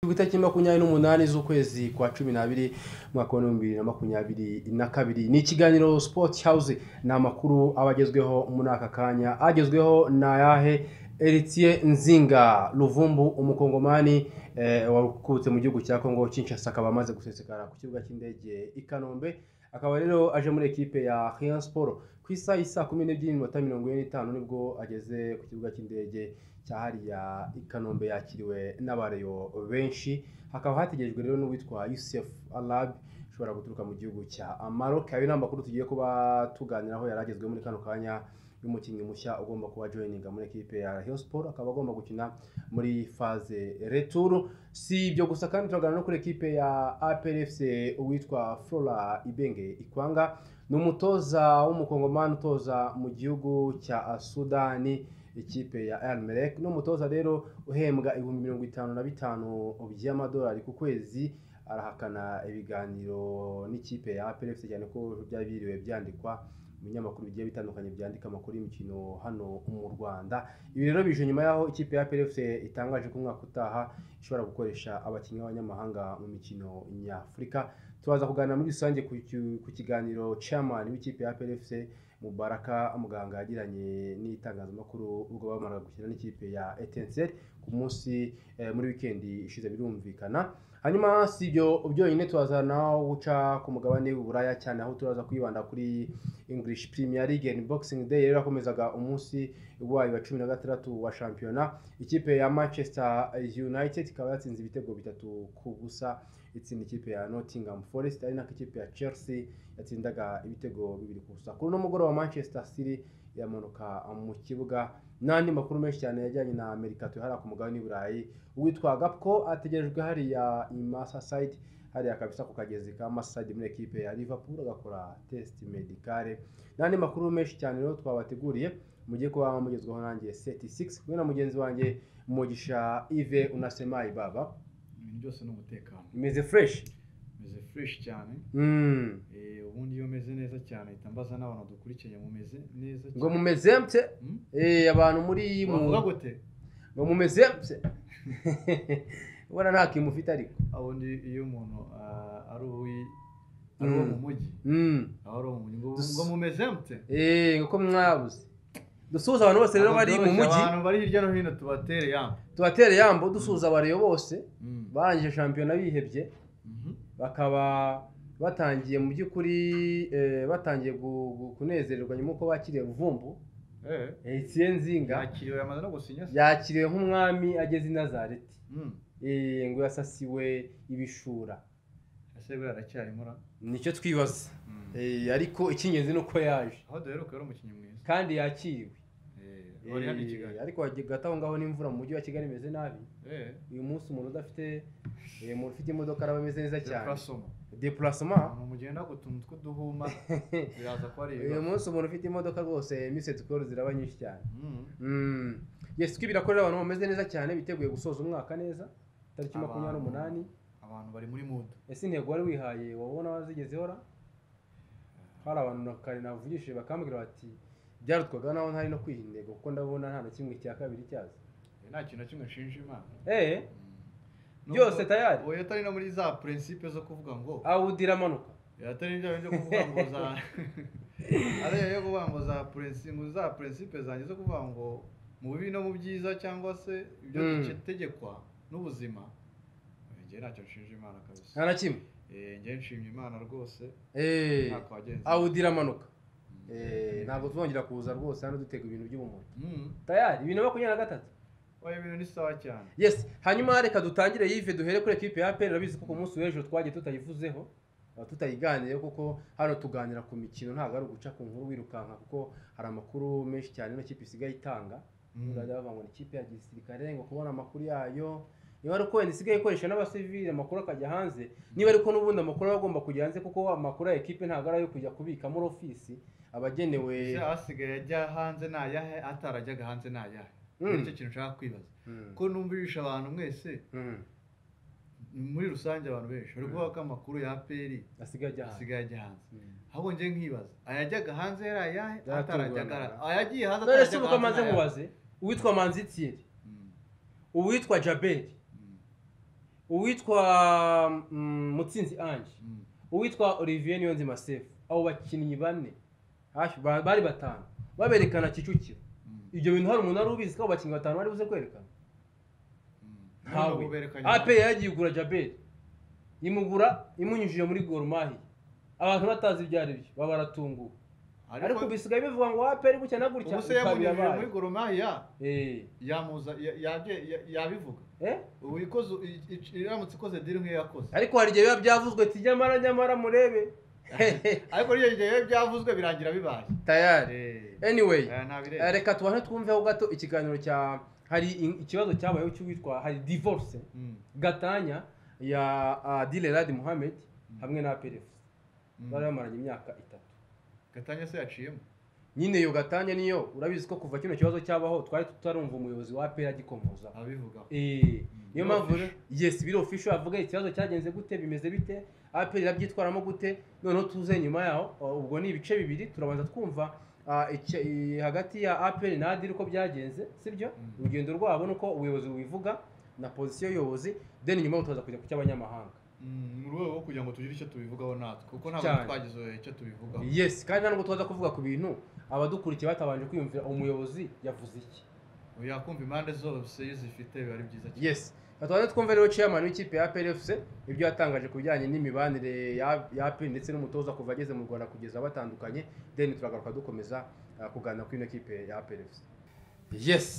ku itariki makumyabiri n'umunani z'ukwezi kwa cumi n'abiri umwaka w'ibihumbi bibiri na makumyabiri na kabiri ni ikiganiro sport house ni amakuru aba agezweho muri aka kanya agezweho ni ayahe Eritiye Nzinga Luvumbu umukongomani eh, wakutse mu gihugu cya Kongo Kinshasa akaba amaze gusesekara ku kibuga cy'indege i Kanombe akaba rero aje muri ekipe ya Rayon Sport ku isaha isa kumi n'ebyiri n'iminota mirongo ine n'itanu nibwo ageze ku kibuga cy'indege cya hariya i Kanombe yakiriwe n'abareyo benshi hakaba hategerejwe rero n'uwitwa Yusuf Alab ushobora guturuka mu gihugu cya Maroc ayo ni amakuru tugiye kuba tuganiraho yari agezweho muri kano kanya y'umukinnyi mushya ugomba kuba joyininga muri ekipe ya Rayon Sport akaba agomba gukina muri faze retour si ibyo gusa kandi turaganira no kuri ekipe ya APR FC uwitwa Flora Ibenge Ikwanga ni umutoza w'umukongomani utoza mu gihugu cya Sudani ikipe ya Al Merrek ni umutoza rero uhembwa ibihumbi mirongo itanu na bitanu by'amadolari ku kwezi arahakana ibiganiro n'ikipe ya APR FC cyane ko byari biriwe byandikwa ibinyamakuru bigiye bitandukanye byandika amakuru y'imikino hano mu Rwanda ibi rero bije nyuma y'aho ikipe ya PLFC itangaje ko umwaka utaha ishobora gukoresha abakinnyi b'abanyamahanga mu mikino nyafurika tubaza kuganira muri rusange ku ki- ku kiganiro chairman w'ikipe ya PLFC Mubaraka muganga yagiranye n'itangazamakuru ubwo bamaraga gukina n'ikipe ya Etincelle ku munsi eh, muri wikendi ishize birumvikana hanyuma si ibyo byonyine turaza naho guca ku mugabane w'uburaya cyane aho turaza kwibanda kuri english premier league and boxing day yari yakomezaga umunsi wayo wa cumi na gatandatu wa shampiyona ikipe ya manchester united ikaba yatsinze ibitego bitatu ku busa itsinda ikipe ya nottingham forest ari nako ikipe ya chelsea yatsindaga ibitego bibiri ku busa kuri uno mugoroba manchester city iramanuka mu kibuga n'andi makuru menshi cyane yajyanye na amerika tuyahara ku mugabane w'iburayi uwitwa gapko ategerejwe hariya imasasayidi hariya kabisa ku kagezi ka masasayidi muri ekipe ya liverpool agakora test medicale n'andi makuru menshi cyane rero twabateguriye mujye kuba mugezweho nanjye seti sigisi kumwe na mugenzi wanjye mugisha ive unasemayi baba ibintu byose ni umutekano imeze fureshi meze fureshi cyane Mm. Eh, ubundi iyo meze neza cyane ahita mbaza n'abantu dukurikiye mumeze neza ngo mumeze mse Hmm? Eh, abantu muri mu- wavuga gute ngo mumeze mse ubona nta kintu ufite ariko Ah, ubundi iyo umuntu ah, ari uwi- ari uwo Mm. mu mujyi Mm. aho ari uwo mu mujyi ngo Dus- ngo mumeze mute Eh, ngo ko mwabuze dusuhuza abantu bose rero bari mu mujyi abantu bari hirya no hino tubatere yambo tubatere yambo dusuhuza abareyo bose barangije shampiyona bihebye bakaba batangiye mu by'ukuri eh, batangiye gu- gu- kunezererwa nyuma uko bakiriye ruvumbu etiye nzinga yakiriwe yamaze no gusinya se yakiriwe nk'umwami ageze i nazareti Mm. Eh, ngo yasasiwe ibishura ese buriya aracyarimo ra nicyo twibaza Mm. Eh, ariko icy'ingenzi ni uko yaje aho duheruka yari umukinnyi mwiza kandi yakiriwe Eh, wari hano i Kigali Eh, ariko hagati aho ngaho n'imvura mu mujyi wa kigali imeze nabi Eh, uyu munsi umuntu udafite eh, umuntu ufite imodoka araba ameze neza cyane Deprasoma. depurasoma umuntu mugenda gutunga utwo duhuma biraza ko ari uyu ibibazo munsi umuntu ufite imodoka rwose imisatsi koro ziraba nyinshi cyane Mm. Mm. yes ko birakorera abantu bameze neza cyane biteguye gusoza umwaka neza tariki Abantu. makumyabiri n'umunani abantu bari muri mudu ese intego wari wihaye wabona wazigezeho ra hari abantu na kare navugishije bakambwira bati byarutwaga naho ntari no kwiha intego kuko ndabona nta na kimwe cya kabiri cyaza nta kintu na kimwe nshinja imana eh Nubwo- Byose tayari? oya atari no muri za prinsipe zo kuvuga ngo awudira amanuka oya atari ibyo byo kuvuga ngo za ari yo kuvuga ngo za prinsipe ngo za prinsipe zanjye zo kuvuga ngo mu bibi no mu byiza cyangwa se ibyo Mm. dutegekwa n'ubuzima oya, njye ntacyo nshinja imana kabisa nta na kimwe Eh, njye nshimye imana rwose eh umwaka wagenze awudira amanuka Mm. Eh, ntabwo tuzongera kuza rwose hano dutega ibintu by'ubumuntu Mm. tayari ibintu makumyabiri na gatatu oya ibintu ni sawa cyane yes hanyuma reka dutangire yive duhere kuri ekipe ya aperi urabizi ko ku munsi w'ejo twagiye tutayivuzeho eh, tutayiganireho kuko hano tuganira ku mikino ntabwo ari uguca ku nkuru wirukanka kuko hari amakuru menshi cyane ino kipe isigaye itanga Mm. urajya bavuga ngo ni ikipe ya gisirikare ngo kubona amakuru yayo niba ari uko wenda isigaye ikoresha n'abasivili amakuru akajya hanze niba ariko n'ubundi amakuru aba agomba kujya hanze kuko amakuru ya ekipe ntabwo ari ayo kujya kubika muri ofisi abagenewe ese asigaye ajya hanze nayahe atarajyaga hanze nayahe Mm. nicyo kintu nshaka kwibaza Mm. ko numvisha abantu mwese Mm. muri rusange abantu benshi bari kuvuga ko amakuru ya peri asigaye ajya hanze asigaye ajya hanze Mm. ahubwo njye nkibaza ayajyaga hanze yari ayahe Yaratungurana. atarajyaga ara- ayagiye hanze none se atarajyaga ubu amaze ni ayahe? mubaze uwitwa manzi tiyeri Mm, uwitwa jaberi mm, uwitwa mm, mutsinzi ange uwitwa olivier niyonzima sefu abo bakinnyi bane hafi ba- bari batanu baberekana kicukiro ibyo bintu hari umuntu wari ubizi ko abo bakinnyi batanu bari buze kwerekana ntawe aperi yagiye kugura jaberi imugura imunyujije muri gorumahi abantu batazi ibyo ari byo baba baratunguwe ariko bisigaye bivuga ngo aperi gutya na gutya ubu se bikaba yamunyujije birabaye muri goromaya Eh, yamuza ya- yabye- ya- yabivuga eh? ubu ikoze i- i- iramutse ikoze diri nk'iyo yakoze ariko hari igihe biba byavuzwe ati nyamara nyamara murebe ariko n'iyo gihe iyo byavuzwe birangira bibaye tayari anyway Aya ntabireba. eh, reka tubanze twumveho gato ikiganiro cya hari in- ikibazo cyabayeho cy'uwitwa hari divorce Mm, gatanya ya adile radi muhammed Mm. hamwe na perefu mm. bari bamaranye imyaka itatu gatanya se yaciyemo nyine iyo gatanya niyo urabizi ko kuva kino kibazo cyabaho twari tutarumva umuyobozi wa apera agikomoza abivugaho Eh, niyo Biro mpamvu official. rero- yes biro official avuga ikibazo cyagenze gute bimeze bite apera irabyitwaramo gute noneho tuze nyuma yaho uh, ubwo ni ibice bibiri turabanza twumva uh, ice- i- hagati ya apera na adiri uko byagenze sibyo Mm. urugendo rwabo nuko ubuyobozi bubivuga na pozisiyo y'ubuyobozi then nyuma tukaza kujya ku cy'abanyamahanga Mm, mu rwego rwo kugira ngo tugire icyo tubivugaho natwe kuko Cyane. ntabwo twagize icyo tubivugaho yes kandi ntabwo tuza kuvuga ku bintu abadukurikiye batabanje kwiyumvira umuyobozi yavuze iki Ubu yakumva impande zose iyo zifite biba ari byiza cyane yes twabanza twumve rero chairman w'ikipe ya PLFC ibyo yatangaje ku bijyanye n'imibanire ya ya APR ndetse n'umutoza kuva ageze mu Rwanda kugeza batandukanye then turagaruka dukomeza uh, kuganira kuri ino kipe ya PLFC yes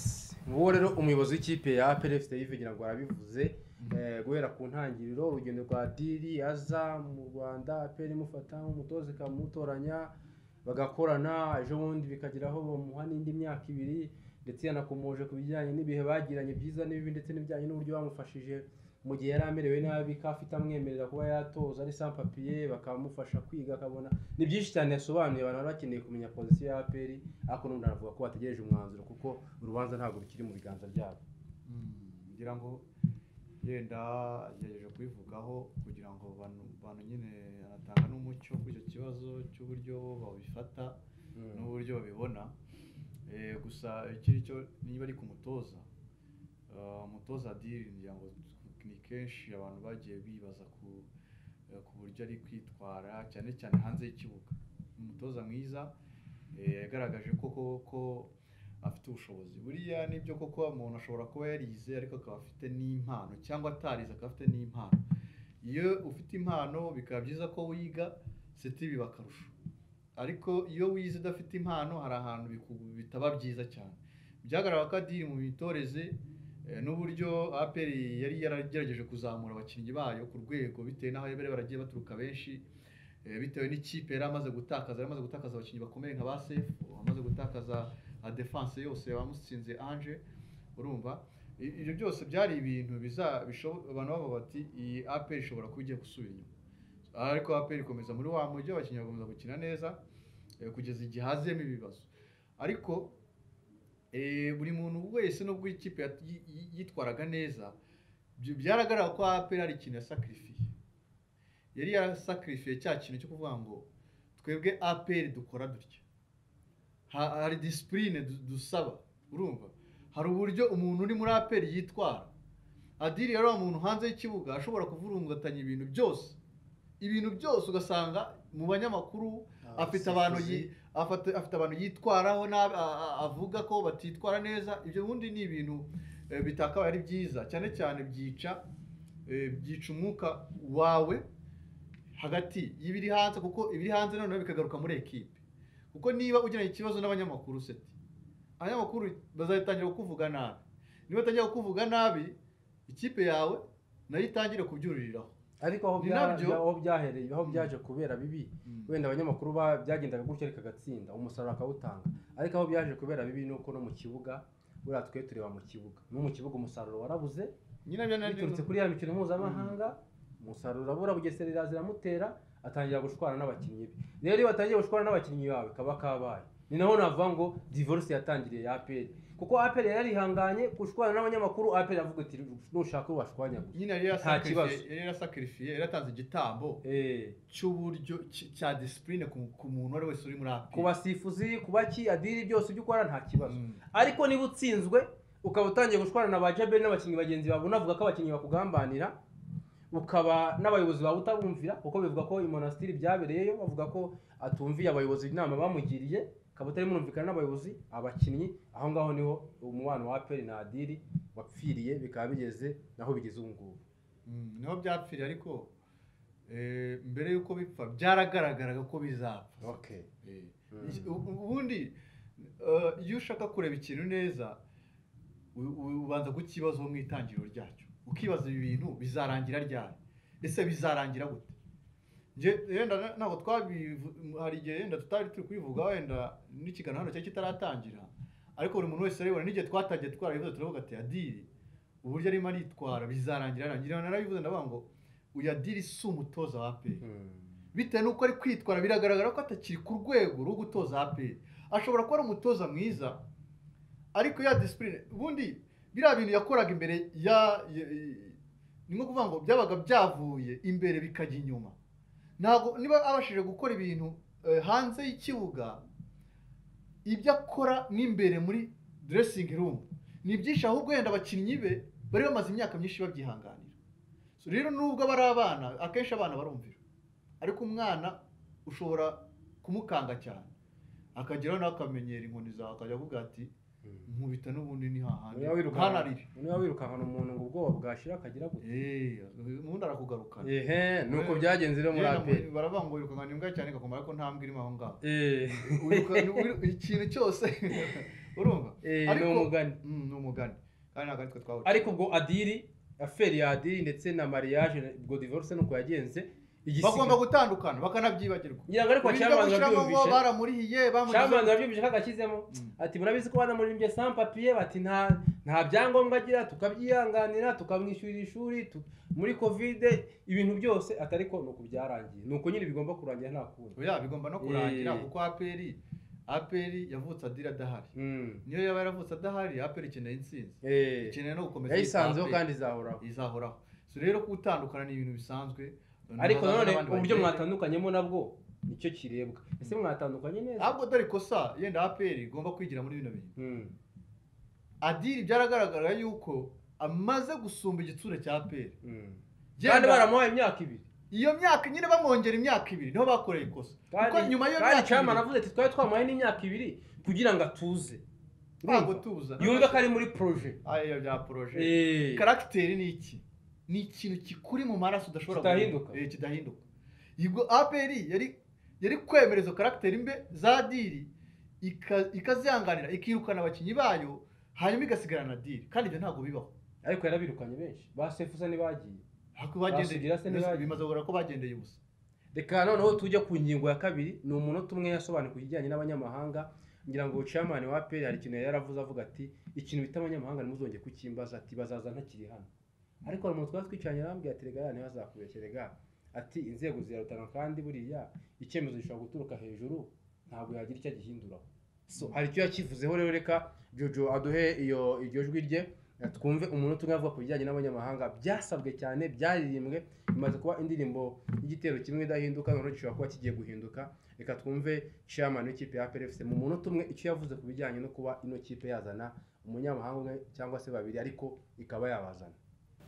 nguwo rero umuyobozi w'ikipe ya PLFC yivugira ngo arabivuze eh, guhera ku ntangiriro urugendo rwa diri aza mu Rwanda APR imufata nk'umutoza ikamutoranya bagakorana ejo bundi bikageraho bamuha n'indi myaka ibiri ndetse yanakomoje ku bijyanye n'ibihe bagiranye byiza n'ibibi ndetse n'ibijyanye n'uburyo bamufashije mu gihe yari amerewe nabi ko afite amwemerera kuba yatoza ari sans papier bakamufasha kwiga akabona ni byinshi cyane yasobanuye abantu bari bakeneye kumenya pozisiyo ya aperi ariko n'ubundi aravuga ko bategereje umwanzuro kuko urubanza ntabwo rukiri mu biganza byabo Mm, ngira ngo yenda agerageje kubivugaho kugira ngo bantu bantu nyine anatanga n'umucyo kuri icyo kibazo cy'uburyo babifata n'uburyo babibona Eh, gusa ikiri cyo niba ari ku mutoza ah, umutoza diri ngira ngo ni kenshi abantu bagiye bibaza ku eh, ku buryo ari kwitwara cyane cyane hanze y'ikibuga ni umutoza mwiza eh, yagaragaje ko koko afite ubushobozi buriya nibyo koko umuntu ashobora kuba yarize ariko akaba afite n'impano cyangwa atarize akaba afite n'impano iyo ufite impano bikaba byiza ko wiga setibi bakarusha ariko iyo wize udafite impano hari ahantu biku- bitaba byiza cyane byagaragara ko adiri mu mitoreze eh, n'uburyo aperi yari yaragerageje kuzamura abakinnyi bayo ku rwego bitewe n'aho bari baragiye baturuka benshi eh, bitewe n'ikipe yari amaze gutakaza yari amaze gutakaza abakinnyi bakomeye nka ba sefu amaze gutakaza adefanse yose bamusinze anje urumva I- ibyo byose byari ibintu biza bisho- abantu bavuga bati iyi aperi ishobora kuba igiye gusubira inyuma ariko aperi ikomeza muri wa mujyi abakinnyi bakomeza gukina neza eh, kugeza igihe haziyemo ibibazo ariko eh, buri muntu wese nubwo ikipe yat- yi- yi- yitwaraga neza byo- byaragaragara ko aperi hari ikintu yasakirifiye yari yarasakirifiye cya kintu cyo kuvuga ngo twebwe aperi dukora dutya Ha- hari disipurine du- dusaba urumva hari uburyo umuntu uri muri aperi yitwara adiri yari umuntu hanze y'ikibuga ashobora kuvurungatanya ibintu byose ibintu byose ugasanga mu banyamakuru afite abantu yi- afata- afite abantu yitwaraho nabi a- a- avuga ko batitwara neza ibyo bundi ni ibintu eh, bitakabaye ari byiza cyane cyane byica eh, byica umwuka wawe hagati y'ibiri hanze kuko ibiri hanze noneho bikagaruka muri ekipe kuko niba ugiranye ikibazo n'abanyamakuru seti abanyamakuru bazatangira kukuvuga nabi niba batangira kukuvuga nabi ikipe yawe nayo itangire kubyuririraho ariko aho Ni bya- nabyo. bya- aho byahereye aho Mm. byaje kubera bibi wenda abanyamakuru ba- byagendaga gutya ariko agatsinda umusaruro akawutanga ariko aho byaje kubera bibi ni uko no mu kibuga buriya twe tureba mu kibuga no mu kibuga umusaruro warabuze nyine byo nabyo- biturutse kuri ya mikino mpuzamahanga umusaruro urabura bugesera iraza iramutera atangira gushwana n'abakinnyi be rero iyo batangiye gushwana n'abakinnyi bawe kaba kabaye ni naho navuga ngo divorce yatangiriye ya aperi kuko aperi yari yarihanganye gushwana n'abanyamakuru aperi avuga ati nushaka uwo washwanya gusa nyine yari kibazo. yarasakarifiye- yari yarasakarifiye yari yaratanze igitambo Eh, cy'uburyo cy- cya disipurine ku ku muntu uwo ari we wese uri muri api ku basifuzi ku baki adiri byose ibyo ukora nta kibazo ariko niba utsinzwe ukaba utangiye gushwana na ba jaberi n'abakinnyi bagenzi bawe unavuga ko abakinnyi bakugambanira ukaba n'abayobozi bawe utabumvira kuko bivuga ko imonastiri byabereyeyo bavuga ko atumviye abayobozi inama bamugiriye ukaba utari murumvikana n'abayobozi abakinnyi aho ngaho niho umubano wa aperi na adiri wapfiriye bikaba bigeze naho bigeze ubu ngubu Mm, niho byapfiriye ariko eh, mbere y'uko bipfa byaragaragaraga ko bizapfa okay Eh, Mm. iki- ubu- ubundi eh, iyo ushaka kureba ikintu neza u- u- ubanza kukibazo mu itangiriro ryacyo ukibaza ibi bintu bizarangira ryari ese bizarangira gute nje yenda na- ntabwo twabivu hari igihe yenda tutari turi kubivuga wenda n'ikiganiro hano cyari kitaratangira ariko buri muntu wese arabibona n'igihe twatangiye twarabivuze turavuga ati adiri uburyo arimo aritwara bizarangira arangira narabivuze ndavuga ngo uyu adiri si umutoza wa peyi bitewe n'uko ari kwitwara biragaragara ko atakiri ku rwego rwo gutoza APR ashobora kuba ari umutoza mwiza ariko ya disipurine ubundi biriya bintu yakoraga imbere ya ya- ya- ni nko kuvuga ngo byabaga byavuye imbere bikajya inyuma ntabwo niba abashije gukora ibintu eh, hanze y'ikibuga ibyo akora n'imbere muri dressing room ni byinshi ahubwo wenda abakinnyi be bari bamaze imyaka myinshi babyihanganira So, rero nubwo bari abana akenshi abana barumvira ariko umwana ushobora kumukanga cyane akageraho nawe akamenyera inkoni zawe akajya avuga ati nkubita n'ubundi ni hahandi nkanarire niba wirukankana umuntu ngo ubwoba bwashira akagira gute Eh, ubundi arakugarukana ehe nuko byagenze rero muri Yenda aperi muri- baravuga ngo wirukankana imbwa cyane igakoma ariko nta mbwa irimo aho ngaho eee Wirukana- wiru- ikintu cyose urumva eee ni Ariko- umugani Mm, ni umugani kandi ntabwo aritwe twawuca ariko ubwo adiri aferi ya adiri ndetse na mariage ubwo divorce nuko yagenze bagomba gutandukana bakanabyibagirwa ngira ngo ariko Ibiryo cyamanza gushyiramo ngo byumvishe baramurihiye bamugize cyamanza byumvishe ko agashyizemo Mm. ati murabizi ko banamurimbye sans papier bati nta nta byangombwa agira tukabyihanganira tukamwishyurira ishuri tu- muri kovide ibintu byose atari ko nuko byarangiye nuko nyine bigomba kurangira nta kundi oya bigomba no kurangira Eh. kuko aperi aperi yavutse adira adahari Mm. niyo yaba yaravutse adahari aperi ikeneye intsinzi Eh, ikeneye no gukomeza yayisanzeho APR. kandi izahoraho izahoraho so rero gutandukana ni ibintu bisanzwe ariko Hazaza nanone n'abandi uburyo bagiye. mwatandukanyemo nabwo nicyo kirebwa ese mwatandukanye neza ahubwo dore ikosa yenda aperi igomba kwigira muri bino bintu Mm. adiri byaragaragara yuko amaze gusumba igitsure cya aperi Mm. kandi baramuhaye imyaka ibiri iyo myaka nyine bamwongera imyaka ibiri niho bakoreye ikosa kuko kandi nyuma y'iyo kandi myaka cyama ibiri navuze ati twari twamuhaye n'imyaka ibiri kugira ngo atuze ntabwo Urumva? tuza yumve ko ari muri proje ariyo bya poroje Eh. karagiteri ni iki ni ikintu kikuri mu maraso udashobora Kidahinduka. guhindura. Eh, kidahinduka yego aperi yari yari kwemereza karagiteri mbe za diri ika- ikazihanganira ikirukana abakinnyi bayo hanyuma igasigarana na diri kandi ibyo ntabwo bibaho ariko yarabirukanye benshi ba sefusa ntibagiye Ariko bagendeye- Basugira se ntibagiye. bimaze kugaragara ko bagendeye ubusa reka noneho tujya ku ngingo ya kabiri ni umunota umwe yasobanuye ku kijyanye n'abanyamahanga ngira ngo chairman wa APR hari ikintu yari yaravuze avuga ati ikintu bita abanyamahanga ntimuzongere kukimbaza ati bazaza ntakiri hano ariko hari umuntu twari twicaranye arambwira ati rega ntibazakubeshye rega ati inzego zirarutana kandi buriya icyemezo gishobora guturuka hejuru ntabwo yagira icyo agihinduraho so hari icyo yakivuzeho rero reka jojo aduhe iyo iryo jwi rye twumve umunota umwe avuga ku bijyanye n'abanyamahanga byasabwe cyane byaririmbwe bimaze kuba indirimbo y'igitero kimwe idahinduka noneho gishobora kuba kigiye guhinduka reka twumve chairman w'ikipe ya APR FC mu munota umwe icyo yavuze ku bijyanye no kuba ino kipe yazana umunyamahanga umwe cyangwa se babiri ariko ikaba yabazana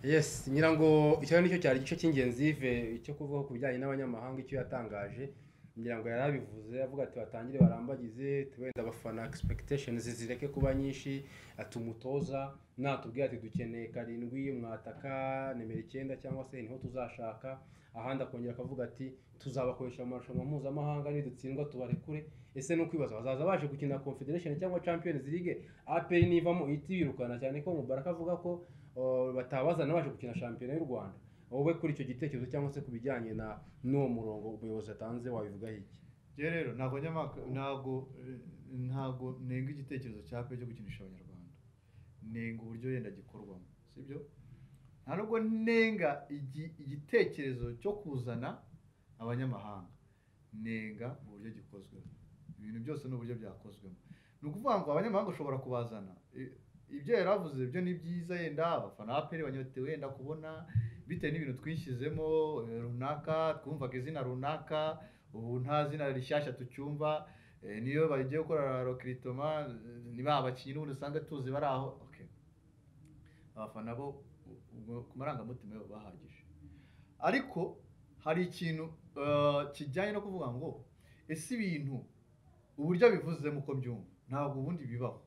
yes ngira ngo icyo nicyo cyari igice cy'ingenzi ve cyo kuvuga ku bijyanye n'abanyamahanga icyo yatangaje ngira ngo yari abivuze avuga ati batangire barambagize ati wenda abafana expectations zireke kuba nyinshi ati umutoza natubwira ati dukeneye karindwi mwataka nimero icyenda cyangwa se niho tuzashaka ahandi akongera akavuga ati tuzabakoresha mu marushanwa mpuzamahanga nidutsindwa tubarekure ese ni ukwibaza bazaza baje gukina confederation cyangwa champions league aperi nivamo ihita yirukana cyane ko mubaraka avuga ko uh, batabazana baje gukina shampiyona y'u rwanda wowe kuri icyo gitekerezo cyangwa se ku bijyanye na n'uwo murongo umuyobozi atanze wabivugaho iki Njye rero ntabwo nyamaka ntabwo eh, ntabwo nenga igitekerezo cya pe cyo gukinisha abanyarwanda nenga uburyo yenda gikorwamo sibyo nta nubwo nenga igi- igitekerezo cyo kuzana abanyamahanga nenga uburyo gikozwemo ibintu byose n'uburyo byakozwemo ni ukuvuga ngo abanyamahanga ushobora kubazana I- ibyo yari avuze ibyo ni byiza yenda abafana ba peri banyotewe wenda kubona bitewe n'ibintu twishyizemo eh, runaka twumvaga izina runaka ubu nta zina rishyashya tucyumva eh, niyo bagiye gukora rokiritoma niba abakinnyi n'ubundi usanga tuzi bari aho okay. abafana bo u- ubwo ku marangamutima yabo bahagije ariko hari ikintu eh, kijyanye no kuvuga ngo ese ibintu uburyo abivuzemo uko byumva ntabwo ubundi bibaho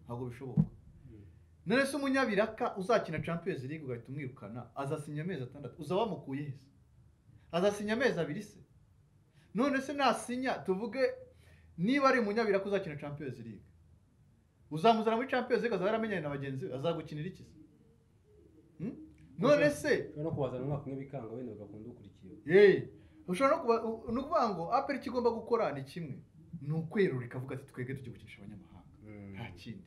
ntabwo bishoboka none se umunyabiraka uzakina champions league ugahita umwirukana azasinya amezi atandatu uza wamukuye heza azasinya amezi abiri se none se nasinya tuvuge niba ari umunyabiraka uzakina champions league uzamuzana muri champions league azaba yaramenyanye na bagenzi be azagukinira iki se Hmm? none se no kubazana umwaka umwe bikanga wenda bagakunda ukurikiye eh, ushobora no kuba- u- ni ukuvuga ngo apel icyo igomba gukora ni kimwe ni ukwerura ikavuga ati twebwe tujya gukinisha abanyamahanga nta kindi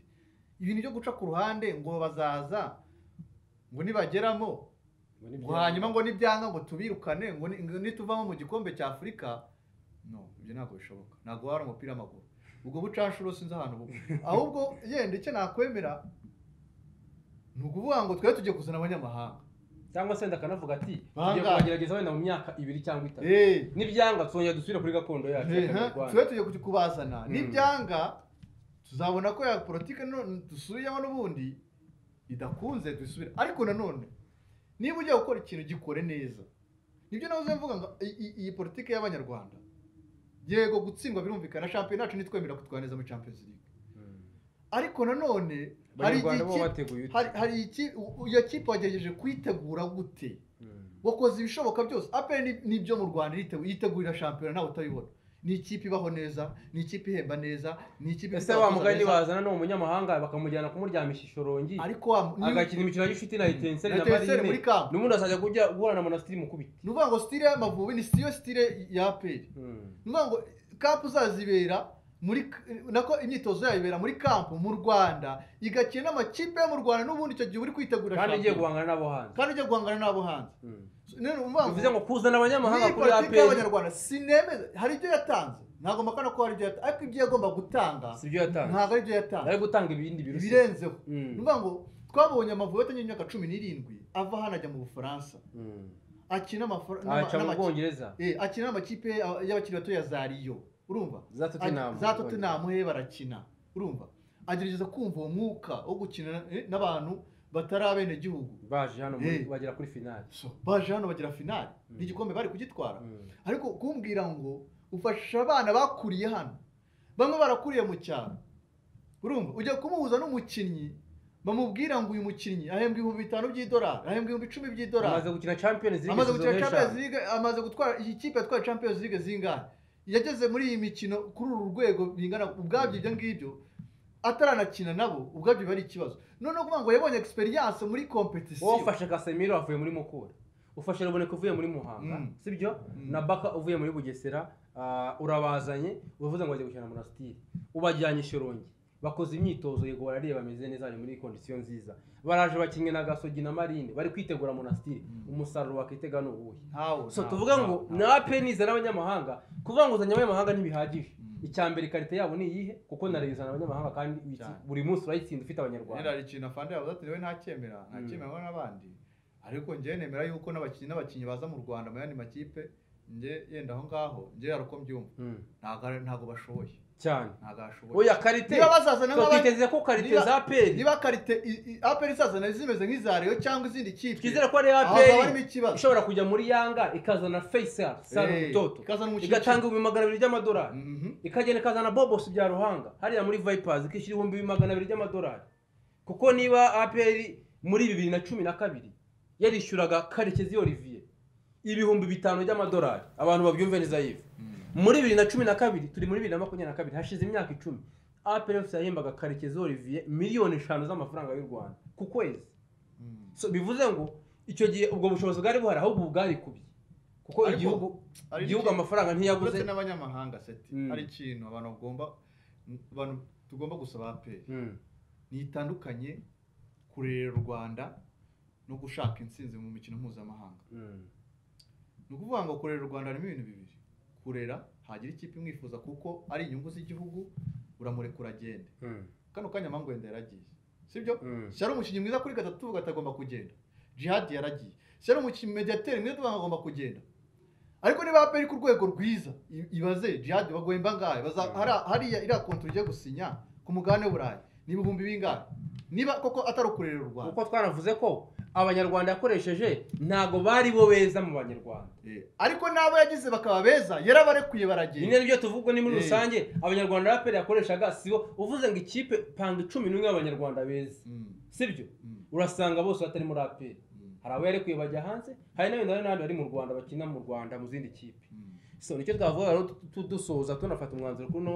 ibintu byo guca ku ruhande ngo bazaza ngo nibageramo ngo hanyuma ngo nibyanga ngo tubirukane ngo ni- ngo nituvamo mu gikombe cya afurika no ibyo ntabwo bishoboka ntabwo wari umupira w'amaguru ubwo bucanshuro sinzi ahantu buba ahubwo yenda icyo nakwemera ni ukuvuga ngo twebwe tugiye kuzana abanyamahanga cyangwa se ndakanavuga ati Bangahe? tugiye kubagerageza wenda mu myaka ibiri cyangwa itatu Eh, nibyanga twongera dusubire kuri gakondo yacu eh, y'u Rwanda. tube tugiye kujya kubazana Mm. nibyanga tuzabona ko ya politiki none dusubiyemo n'ubundi idakunze dusubire ariko nanone niba ugiye gukora ikintu gikore neza nibyo nawe mvuga ngo i- i- iyi politiki y'abanyarwanda yego gutsindwa birumvikana shampiyona yacu nitwemera kutwaneza muri champions league Mm. ariko nanone hari igihe abanyarwanda bo ikipe- bateguye hari hari iki- u- iyo kipe wagerageje kuyitegura gute wakoze ibishoboka byose apel ni- nibyo mu rwanda iriteguye- yitegurira shampiyona nawe utabibona ni ikipe ibaho neza ni ikipe ihemba neza ni ikipe ese wa mugani bazana ni umunyamahanga bakamujyana kumuryamisha ishorongi ariko wa agakina imikino ya gishuti na etenseri na na Etincelles muri marine kampo n'ubundi azajya kujya guhura na monastiri mu kubita ni ukuvuga ngo stile y'amavubi ni siyo stile ya apel ni ukuvuga ngo kampu zazibera muri k- nako imyitozo yayo ibera muri kampu mu rwanda igakina n'amakipe yo mu rwanda n'ubundi icyo gihe uri kwitegura kandi igiye shampiyona guhangana n'abo hanze kandi ugiye guhangana n'abo hanze None ukuvuga ngo- bivuze ngo kuzana abanyamahanga Niyi kuri politiki aperi y'abanyarwanda sinemeza hari ibyo yatanze ntabwo mpakana ko hari ibyo yatanze ariko ibyo yagomba gutanga si byo yatanze ntabwo ari ibyo yatanze ari gutanga ibindi birusi ibirenzeho Mm. ni ukuvuga ngo twabonye amavubi atangiye imyaka cumi n'irindwi ava hano ajya mu bufaransa Mm. akina amafra- n'ama- aca mu n'amaki- bwongereza Eh, akina n'amakipe ya- y'abakiri bato ya za riyo urumva za tottenham za tottenham he barakina urumva agerageza kumva uwo mwuka wo gukina eh, n'abantu batari abenegihugu baje hano muri- Eh. bagera kuri finale So, baje hano bagira finali Mm. n'igikombe bari kugitwara Mm. ariko kumbwira ngo ufasha abana bakuriye hano bamwe barakuriye mu cyaro urumva ujya kumuhuza n'umukinnyi bamubwira ngo uyu mukinnyi ahembwa ibihumbi bitanu by'idolari ahembwa ibihumbi icumi amaze by'idolari gukina champions league amaze izo gukina champions eshanu. league amaze gutwara iyi kipe yatwaye champions league zingahe yageze muri iyi mikino kuri uru rwego bingana ubwabyo ibyo ngibyo ataranakina nabo ubwabyo biba ari ikibazo noneho kuvuga ngo yabonye experience muri wowe competition ufashe kasemiro avuye muri mukura ufashe ruboneka uvuye muri muhanga Mm. sibyo Mm. na baka uvuye muri bugesera ah, urabazanye uvuze ngo bajya gukina monastiri ubajyanye ishorongi bakoze imyitozo yego barareba bameze neza bari muri kondisiyo nziza baraje bakinnye na gasogi na marine bari kwitegura monastiri Mm. umusaruro wakitega ni uwuhe ntawo so tuvuga ngo nape nizana abanyamahanga kuvuga ngo uzanye abanyamahanga ntibihagije Mm. icya mbere ikarita yabo ni iyihe kuko narayizana abanyamahanga kandi uyi- Cyane. buri munsi urayitsinda ufite abanyarwanda Gerard ikintu afande yavuze ati niwe ntacyemera ntacyemera n'abandi ariko njye nemera yuko n'abakinnyi n'abakinnyi baza mu Rwanda mu yandi makipe njye yenda aho ngaho njye hari uko mbyumva Mm. ntabwo ari- ntabwo bashoboye cyane ntabwo bashoboye oya karite niba bazazana nk'abandi twakiteze ko karite niba- za peri niba karite i- i- aperi izazana zimeze nk'iza Rayon cyangwa izindi kipe twizere ko ari ya aho haba harimo peri ikibazo ishobora kujya muri yanga ikazana faisal Eh, saru toto ikazana umukinnyi igatanga ibihumbi magana abiri by'amadolari Mhm. ikagenda ikazana bobosi bya ruhanga hariya muri vipers ikishyura ibihumbi magana abiri by'amadolari kuko niba aperi muri bibiri na cumi na kabiri yarishyuraga karekezi olivier ibihumbi bitanu by'amadolari abantu babyumve neza yive Mhm. muri bibiri na cumi na kabiri turi muri bibiri na makumyabiri na kabiri hashize imyaka icumi aperi yose yahembaga karekezi olivier miliyoni eshanu z'amafaranga y'u rwanda ku kwezi Mhm. so bivuze ngo icyo gihe ubwo bushobozi bwari buhari ahubwo ubu bwarikubye kuko Ariko, igihugu hari igihugu n'ikintu- amafaranga ntiyabuze uretse n'abanyamahanga seti Mm. hari ikintu abantu bagomba abantu tugomba gusaba aperi Mm, ntitandukanye kurera u rwanda no gushaka intsinzi mu mikino mpuzamahanga mm, ni ukuvuga ngo kurera u rwanda harimo ibintu bibiri kurera hagira ikipe imwifuza kuko ari inyungu z'igihugu uramurekura agende mm, kano kanya mangwenda yaragiye sibyo mm. si ari umukinnyi mwiza kuri gatatu tuvuga ati agomba kugenda jihadi yaragiye si ari umukinnyi mediyateri mwiza tuvuga ngo agomba kugenda ariko niba aperi ku rwego rwiza i- ibaze jihadi bagohemba ngahe baza- Mm. hariya- hariya iriya kontwari ugiye gusinya ku mugabane w'uburayi ni ibihumbi bingahe niba koko atari ukurerera u rwanda kuko twanavuze ko abanyarwanda yakoresheje ntabwo bari bo beza mu banyarwanda Eh, ariko n'abo yagize bakaba beza yarabarekuye ni baragenda nabyo tuvuga ni muri Eh. rusange abanyarwanda raperi yakoreshaga sibo uvuze ngo ikipe panga icumi n'umwe y'abanyarwanda beza Mm, sibyo mm, urasanga bose batari muri aperi mm, hari abo yarekuye bajya hanze hari n'abandi n'abandi bari mu rwanda bakina mu rwanda mu zindi kipe mm. so nicyo twavuga rero tu- tu- dusoza tunafata umwanzuro kuno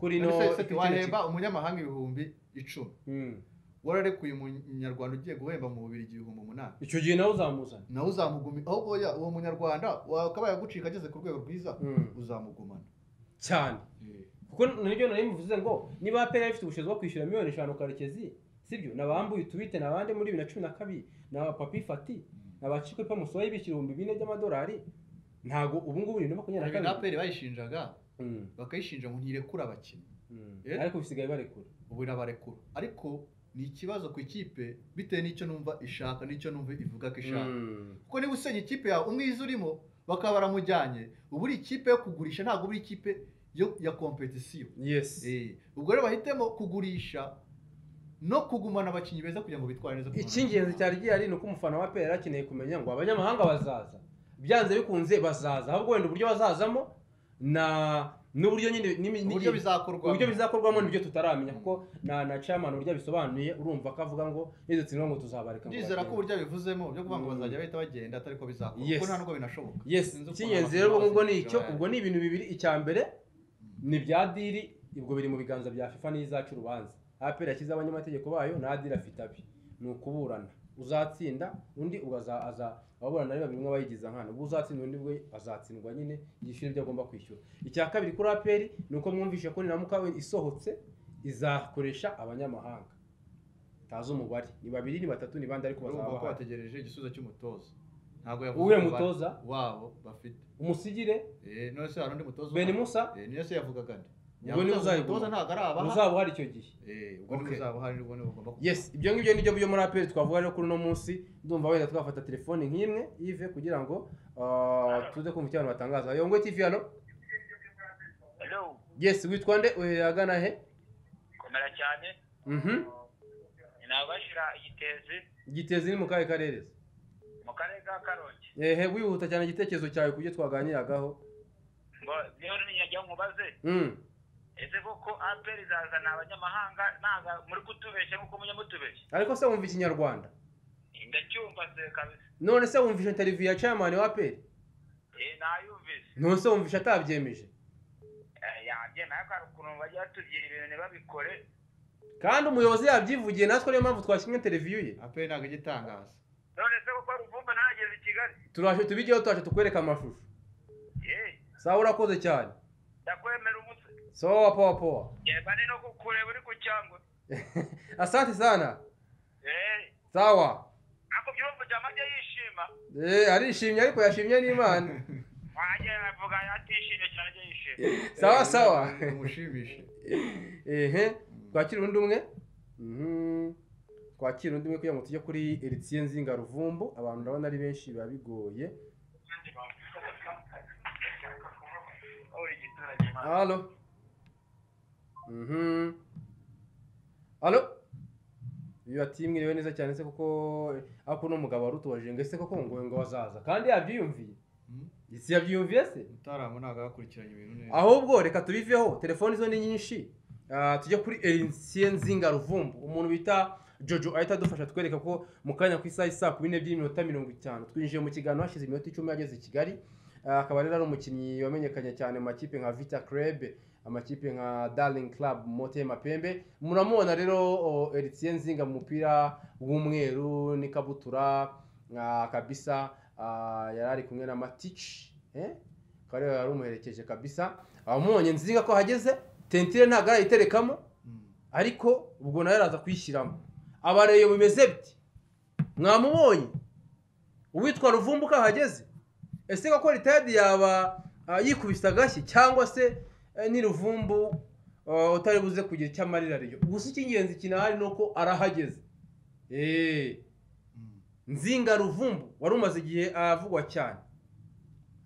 kuri ino None se- se kino wahemba kipe. umunyamahanga ibihumbi icumi Mm. wararekuye umunyarwanda ugiye guhemba mu bubiri ibihumbi umunani icyo gihe nawe uzamuzana nawe uzamugumi aho oya uwo munyarwanda wakabaye agucika ageze ku rwego rwiza Mm. uzamugumana cyane kuko nibyo nari muvuze ngo niba aperi yari ifite ubushobozi bwo kwishyura miliyoni eshanu karekezi sibyo nabambuye utubite nabande muri bibiri na cumi na kabiri na papi fati na bacikwe pamusoyi bishyura ibihumbi bine by'amadolari ntabwo ubu ngubu bibiri na makumyabiri Ibi na kabiri aperi bayishinjaga Mm. bakayishinja ngo ntirekura abakinnyi Mm. Eh? ariko bisigaye barekura ubu irabarekura ariko ni ikibazo ku ikipe bitewe n'icyo numva ishaka n'icyo numva ivuga ko ishaka Mm. kuko niba usenya ikipe yawe umwiza urimo bakaba baramujyanye ubu uri ikipe yo kugurisha ntabwo uri ikipe yo ya kompetisiyo yes Eh, ubwo rero bahitemo kugurisha no kugumana abakinnyi beza kugira ngo bitware neza ku mpano icy'ingenzi cyari gihari ni uko umufana wa pera akeneye kumenya ngo abanyamahanga bazaza byanze bikunze bazaza ahubwo wenda uburyo bazazamo na n'uburyo nyine n'imi- uburyo n'igihe- bizakorwa uburyo bizakorwamo nibyo tutaramenya kuko na na chairman uburyo abisobanuye urumva ko avuga ngo nidutsindwa ngo tuzabareka ngo ndizera ko bagende." uburyo bivuzemo byo kuvuga ngo Mm. bazajya bahita bagenda atari ko bizakorwa Yes. kuko nta nubwo binashoboka yes Sinzi ukuntu icy'ingenzi abafana rero ubwo ni bazabivuga icyo bayandi. ubwo ni ibintu bibiri icya mbere ni bya diri ubwo biri mu biganza bya fifa n'izacu urubanza apera yashyize abanyamategeko bayo na diri afite abi ni ukuburana uzatsinda undi ugaza- aza ababurana ari babiri umwe abayigiza nkana ubu uzatsinda undi we azatsindwa nyine yishyura ibyo agomba kwishyura icya kabiri kuri aperi ni uko mwumvishe ko niramuka isohotse izakoresha abanyamahanga tazi umubare ni babiri ni batatu ni bande ariko bazaba urumva ko bahari. bategereje igisubizo cy'umutoza ntabwo yavuze uriya umubare mutoza wabo bafite umusigire Eh, none se hari undi mutoza beni uhari? musa Eh, niyo se yavugaga nde Ubwo niwe Yavuze ngo uzayiguma. umutoza ntabwo ari abaha uzaba uhari icyo gihe Eh, ubwo niwe Okay. uzaba uhari ubwo niwe ugomba kuba. yes ibyo ngibyo nibyo byo muri aperi twavuga rero kuri uno munsi ndumva wenda twafata telefoni nk'imwe yive kugira ngo ah, tuze kumva icyo abantu batangaza yongwe tv hano Hello, yes witwa nde uherera agana he komera cyane mhm nabashira igitezi gitezi ni mu kahe karereza mu karere ka karongi ehe wihuta cyane igitekerezo cyawe ku byo twaganiragaho ngo niyo nijya nkubaze mm. ese koko aperi izazana abanyamahanga ntabwo muri kutubeshya nk'uko mujya mutubeshya ariko se wumva ikinyarwanda ndacyumva se kabisa none se wumvishe interview ya chairman wa aperi eh nayumvise none se wumvishe atabyemeje Eh, yabye nayo kari ukuntu bajya batubwira ibintu ntibabikore kandi umuyobozi yabyivugiye natwe ariyo mpamvu twashyimwe interview ye aperi ntabwo igitangaza none se koko ruvumba ntageze i kigali turaje tubigeho turaje tukwereka amashusho eh sawa urakoze cyane ndakwemera umutwe sawa powa powa yemba ni no kukureba uri ku cyangwa asante sana eh sawa ako byumva jamajya yishima Eh, arishimye ariko yashimye n'imana wanjye avuga atishimye cyane ajya yishima sawa Eh, sawa umushimishe ehe twakira undi umwe Mhm. twakira undi umwe kugira ngo tujye kuri eritiye nzinga ruvumbu abantu urabona ari benshi biba bigoye halo Mhm. halo iyo ati mwiriwe neza cyane se kuko ako uno mugabo wari utubaje ngo ese koko ngo ngo wazaza kandi yabyiyumviye Mm, isi yabyiyumviye se mutarama ntabwo yakurikiranye ibintu neza ahubwo reka tubiveho telefoni zo ni nyinshi Ah, tujye kuri erinciye nzinga ruvumbu umuntu bita jojo ahita adufasha twereka ko mu kanya ku isaha isaa kumi n'ebyiri n'iminota mirongo itanu twinjiye mu kiganiro hashize iminota icumi yageze i kigali Ah, akaba rero ari umukinnyi wamenyekanye cyane mu makipe nka vita club amakipe nka darling club mote mapembe muramubona rero oh, eritsiye nzinga mu mupira w'umweru n'ikabutura ah, kabisa ah, yari ari kumwe na matici eh? kare yari umuherekeje kabisa abamubonye nziga ko hageze tentire ntabwo arayiterekamo Mm, ariko ubwo nawe araza kuyishyiramo abareye bimeze biti mwamubonye uwitwa ruvumbu ko ahageze ese koko ritayadi yaba ah, yikubise agashyi cyangwa se eh, ni ruvumbu ah, utari buze kugira icyo amarira ariyo gusa icy'ingenzi kinahari ni uko arahageze Eh, mm. nzinga ruvumbu wari umaze igihe avugwa cyane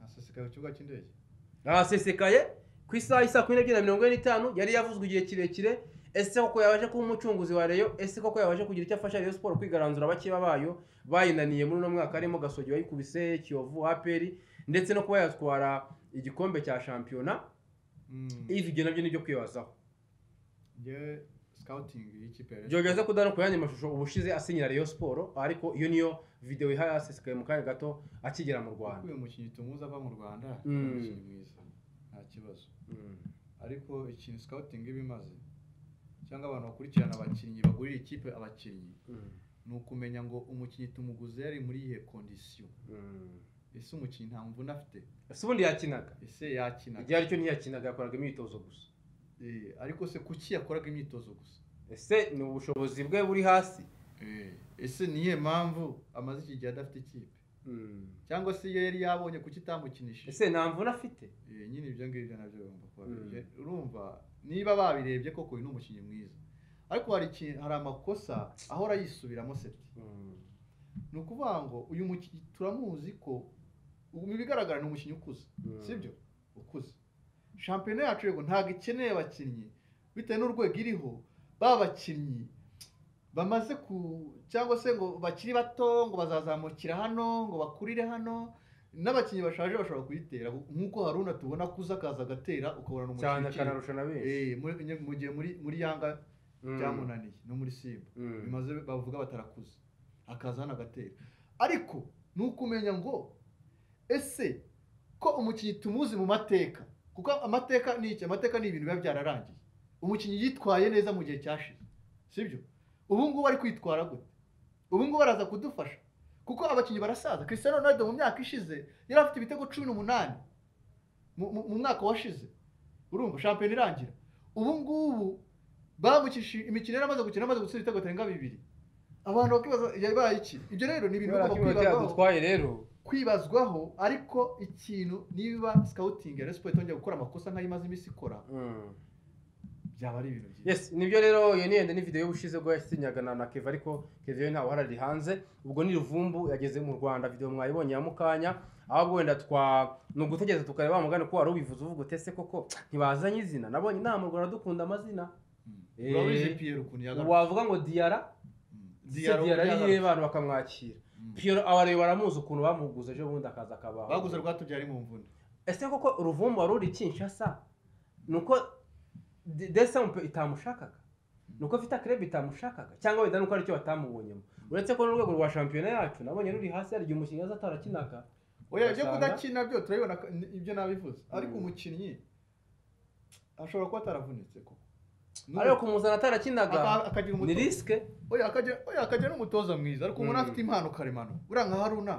asesekaye ku kibuga cy'indege ahasesekaye ku isaha isa kumi n'ebyiri na mirongo ine n'itanu yari yavuzwe igihe kirekire ese koko yabaje kuba umucunguzi wa reyo ese koko yabaje kugira icyo afasha reyo siporo kwigaranzura abakeba bayo bayinaniye muri uno mwaka harimo gasogi wayikubise kiyovu aperi ndetse no kuba yatwara igikombe cya shampiyona ivi ibyo nabyo nibyo kwibazaho ngewe sikawutingi y'ikipe ya Rayon byogeze kudana ku yandi mashusho ubushize asinyira reyo siporo ariko iyo niyo videwo ihaye asesekaye mu kanya gato akigera mu Kuko rwanda uyu mukinnyi tumuzi ava mu rwanda Mm. ni umukinnyi mwiza nta kibazo ariko ikintu sikawutingi iba imaze cyangwa abantu bakurikirana abakinnyi bagurira ikipe abakinnyi ni ukumenya ngo umukinnyi tumuguze yari muri iyihe kondisiyo ese umukinnyi nta mvune afite ese ubundi yakinaga ese yakina igihe aricyo ntiyakinaga yakoraga imyitozo gusa Eh, ariko se kuki yakoraga imyitozo gusa ese ni ubushobozi bwe buri hasi Eh, ese ni iyihe mpamvu amaze iki gihe adafite ikipe cyangwa se iyo yari yabonye kuki itamukinishije ese nta mvune afite Eh, nyine ibyo ngibyo nabyo bigomba kuba Mm. bije. urumva niba babirebye koko uyu ni umukinnyi mwiza ariko hari ikintu hari amakosa ahora yisubiramo seti ni ukuvuga ngo uyu mukinnyi turamuzi ko ubu mu bigaragara ni umukinnyi ukuze sibyo ukuze shampiyona yacu yego ntabwo ikeneye abakinnyi bitewe n'urwego iriho ba bakinnyi bamaze ku cyangwa se ngo bakiri bato ngo bazazamukira hano ngo bakurire hano n'abakinnyi bashaje bashobora kuyitera nk'uko haruna tubona kuza akaza agatera ukabona ni cyane umukinnyi ukiri. akanarusha na benshi Eh, muri- mu gihe muri muri yanga Mm. byamunaniye no muri simba Mm. bimaze bavuga batarakuze akaza hano agatera ariko ni ukumenya ngo ese ko umukinnyi tumuzi mu mateka kuko amateka ni iki amateka ni ibintu biba byararangiye umukinnyi yitwaye neza mu gihe cyashize sibyo ubu ngubu ari kwitwara gute ubu ngubu araza kudufasha kuko abakinnyi barasaza Cristiano Ronaldo mu myaka ishize yari afite ibitego cumi n'umunani mu- mu- mu mwaka washize urumva shampiyona irangira ubu ngubu bamukishije imikino yari amaze gukina amaze gutsinda ibitego bitarenga bibiri abantu bakibaza yabaye iki ibyo rero ni ibintu kubera ko bigomba iminota kwibazwaho yadutwaye rero kwibazwaho ariko ikintu niba scouting ya Rayon Sports itongera gukora amakosa nk'ayo imaze iminsi ikora Mm. byaba ari ibintu byiza yes nibyo rero iyo ni yenda ni video y'ubushize bwo yasinyaga na na Keva ariko Keva yo ntawe harari hanze ubwo ni ruvumbu yageze mu Rwanda video mwayibonye ya mukanya ahubwo wenda twa ni ugutegereza tukareba wa mugani ko wari ubivuze uvuga utese koko ntibazanye izina nabonye inama u Rwanda dukunda amazina Eh, urabizi Pierre ukuntu yagarutse wavuga ngo Diara Mm. se Diara ari iyihe abantu bakamwakira Mm. Pierre abareba baramuzi ukuntu bamuguze ejo bundi akaza akabaho baguze rwatubyara mu mvune ese koko ruvumbu wari uri Kinshasa nuko De- Desampe itamushakaga nuko afite akarebe itamushakaga cyangwa wenda nuko aricyo batamubonyemo uretse ko n'urwego rwa shampiyona yacu nabonye ruri hasi hari igihe umukinnyi aza atarakinaga oya ibyo Ugasanga- kudakina byo turabibona ko- ni- ibyo nabivuze ariko Mm. umukinnyi ashobora kuba ataravunitse koko ariko kumuzana atarakinaga Aka- akagira ni umutoza risike oya akagira oya akagira n'umutoza mwiza ariko umuntu Mm. afite impano karemano uriya nka haruna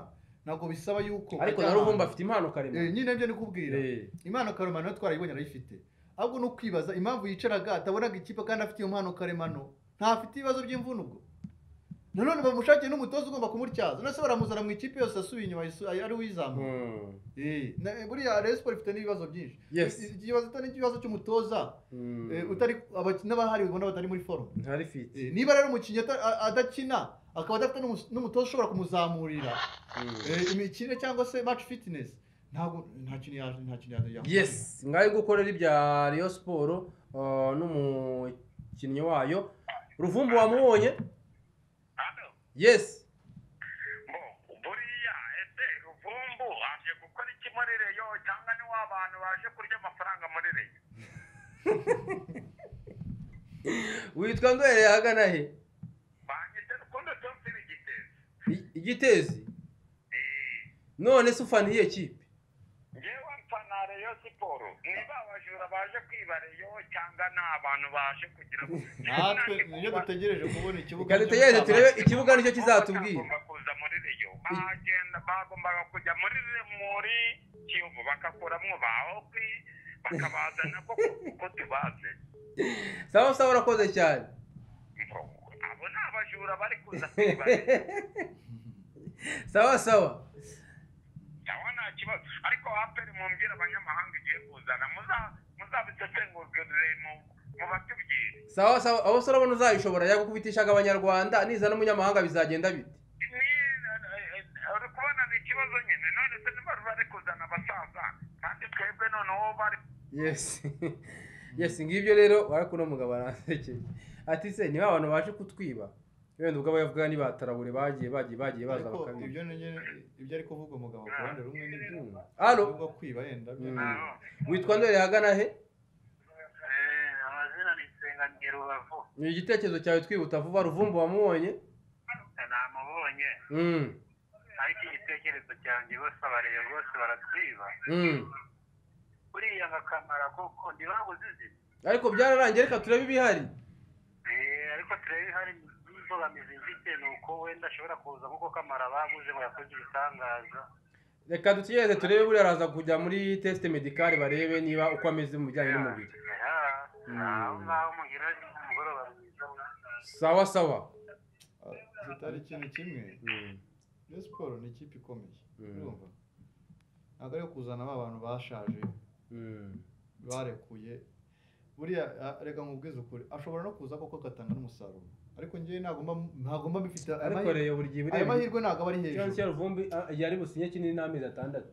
ntabwo bisaba yuko ariko ajya na ruvumbu ahantu. afite impano Eh, karemano nyine nibyo ni kubwira Eh, impano karemano yo twarayibonye arayifite ahubwo ni ukwibaza impamvu yicaraga atabonaga ikipe kandi afite iyo mpano karemano ntafite ibibazo by'imvune ubwo nanone bamushakire n'umutoza ugomba kumutyaza nase baramuzana mu ikipe yose asubiye inyuma yisu- ari uyizamuye mm, Eh, na- buriya Rayon Sports ifite n'ibibazo byinshi Yes. I- ikibazo ni ikibazo cy'umutoza mm. eh, utari abakinnyi n'abahari ubona batari muri forume ntari fiti Eh, niba rero umukinnyi ata- a- adakina akaba adafite n'umus- n'umutoza ushobora kumuzamurira eh, imikino cyangwa se match fitness ntabwo nta kintu ya- nta kintu ya- yamukorera. yes ngaho gukorera ibya Rayon siporo uh, n'umukinnyi wayo ruvumbu wamubonye hano yes ngo buriya ese ruvumbu aje gukora iki muri reyo cyangwa ni wa bantu baje kurya amafaranga muri reyo witwa ndwereye ahagana he banyite rukundo tonsiri igitezi I- igitezi Eh, none se ufaniye kipe ngewe mfana reyo siporo niba abajura baje kwiba reyo cyangwa ni abantu baje kugira ngo natwe niyo dutegereje kubona ikibuga Reka dutegereze cy'ubucamanza. turebe ikibuga nicyo kizatubwira bagomba kuza muri reyo bagenda bagombaga kujya muri muri kiyovu bakakuramo ba hopi bakabazana koko kuko tubaze sawa sawa urakoze cyane ngo abo ni abajura bari kuza kwiba reyo sawa sawa cyangwa nta kibazo ariko aperi mumbwira abanyamahanga igiye kuzana muza- muzabisesengurire mu- mubatubwire sawa sawa aho se urabona uzayishobora yagukubitishaga abanyarwanda niza n'umunyamahanga bizagenda bite ni eh, eh, uri kubona ni ikibazo nyine none se niba bari kuzana abasaza kandi twebwe noneho bari yes yes ngibyo rero barakuno mugabo aransekeye ati se niba abantu baje kutwiba wenda ubwo abayavuga ni batarabure bagiye bagiye bagiye baza ariko bakabiba ibyo nige- ibyo ari kuvuga umugabo ku ruhande rumwe nibyo hano ubwo kwiba yenda byo Mm. ni- witwa ndore hagana he Eh, amazina ni Nsenganyira Rubavu ni igitekerezo cyawe twibuta vuba ruvumbu wamubonye namubonye Mm, ariko igitekerezo cyanjye bose abareba bose baratwiba mm. buriya nkakamara koko ntibabuze izina ariko byararangiye reka turebe ibihari Eh, ariko turebe hari imbogamizi mfite ni uko wenda ashobora kuza nk'uko kamara baguze ngo yakoze ibitangaza reka dutegereze turebe buriya araza kujya muri tesite medikari barebe niba uko ameze mu bijyanye n'umubiri Mm. aho ngaho mugira umugoroba mwiza mwana. sawa sawa ah, zitari ikintu kimwe Mm, Rayon siporo ni ikipe ikomeye Mm. urumva ntabwo ari kuzana ba bantu bashaje mm, barekuye buriya ah, reka nkubwize ukuri ashobora no kuza koko agatanga n'umusaruro ariko njyewe ntagomba ntagomba bifite ayo ariko mahirwe- rero buri gihe ayo bureba mahirwe ntabwo aba ari ikibazo hejuru cya ruvumbi ah, yari businye kinini n'amezi atandatu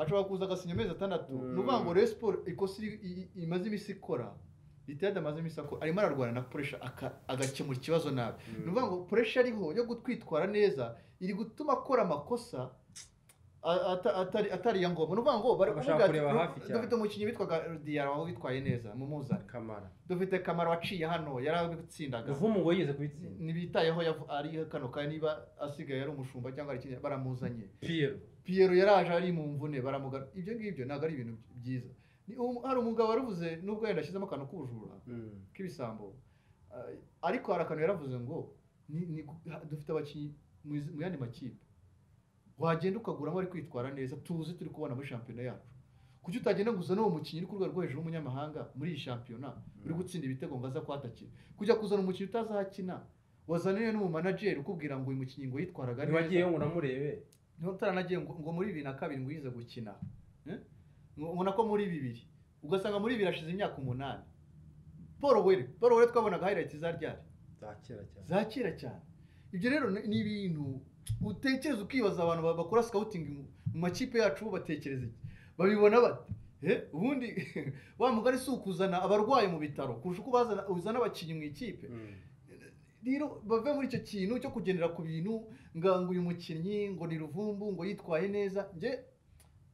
ashobora kuza agasinya amezi atandatu Mm. ni ukuvuga ngo rero siporo ikosa iri- i- i- imaze iminsi ikora ritiyadi amaze iminsi akora arimo ararwana na puresha aka- agakemura ikibazo nabi Mm. ni ukuvuga ngo puresha ariho yo kutwitwara neza iri gutuma akora amakosa a- ata- atari atari iya ngombwa ni ukuvuga ngo bari Bashaka kuvuga ati, kureba "Du- hafi cyane." dufite umukinnyi witwaga diyara waba witwaye neza mumuzane kamara dufite kamaro waciye hano yari abitsindaga ruvumu ngo yigeze kubitsinda ntibitayeho yavu- ari kano kanya niba asigaye ari umushumba cyangwa ari ikindi baramuzanye piyero piyero yaraje ari mu mvune baramugana ibyo ngibyo ntabwo ari ibintu byiza Ni um- hari umugabo waravuze nubwo yenda ashyizemo akantu k'ubujura Mm, k'ibisambo ah, ariko hari akantu yaravuze ngo ni- ni gu- ha- dufite abakinnyi mu izi- mu yandi makipe wagenda ukaguramo ari kwitwara neza tuzi turi kubona muri shampiyona yacu kuki utagenda gusa n'uwo mukinnyi uri ku rwego rwo hejuru w'umunyamahanga muri iyi shampiyona uri gutsinda ibitego ngo aza kwatakira kujya kuzana umukinnyi utazahakina wazaniwe n'umumanajeri ukubwira ngo uyu mukinnyi ngo yitwaraga neza ntiwagiyeyo ngo unamurebe ntutaranagiye ngo ngo muri bibiri na kabiri ngo yize gukina Eh? Ngo- ubona ko muri bibiri ugasanga muri bibiri hashize imyaka umunani paul were paul were twabonaga highlight za ryari za kera cyane za kera cyane ibyo rero ni ni ibintu utekereza ukibaza abantu ba- bakora scouting mu- mu makipe yacu batekereza iki babibona bate Eh, ubundi wa mugari si ukuzana abarwayi mu bitaro kurusha uko bazana- uzana abakinnyi mu ikipe Mm, rero bave muri icyo kintu cyo kugendera ku bintu ngo ngo uyu mukinnyi ngo ni ruvumbu ngo yitwaye neza njye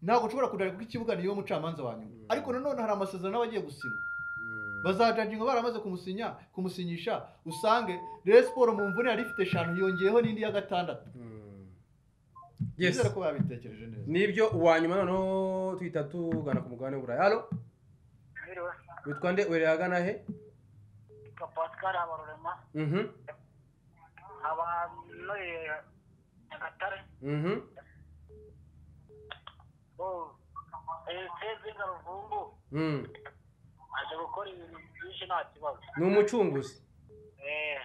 ntabwo nshobora kujya kuko ikibuga niyo mucamanza wa nyuma Mm. ariko nanone hari amasezerano aba agiye gusinya mm. bazajajinga baramaze kumusinya kumusinyisha usange rero siporo mu mvune yari ifite eshanu yongeyeho n'indi ya gatandatu Mm. yes nizere ko babitekereje neza nibyo uwa nyuma noneho tuhita tugana ku mugabane w'uburayi halo Mwiriwe, witwa nde werera hagana he yitwa Pascal Habarurema, Mhm, nkaba ntuye Nyagatare. mhm. Oh, eh, Sezinga Ruvumbu Mm. aje gukora ibintu byinshi nta kibazo ni umucunguzi Eh,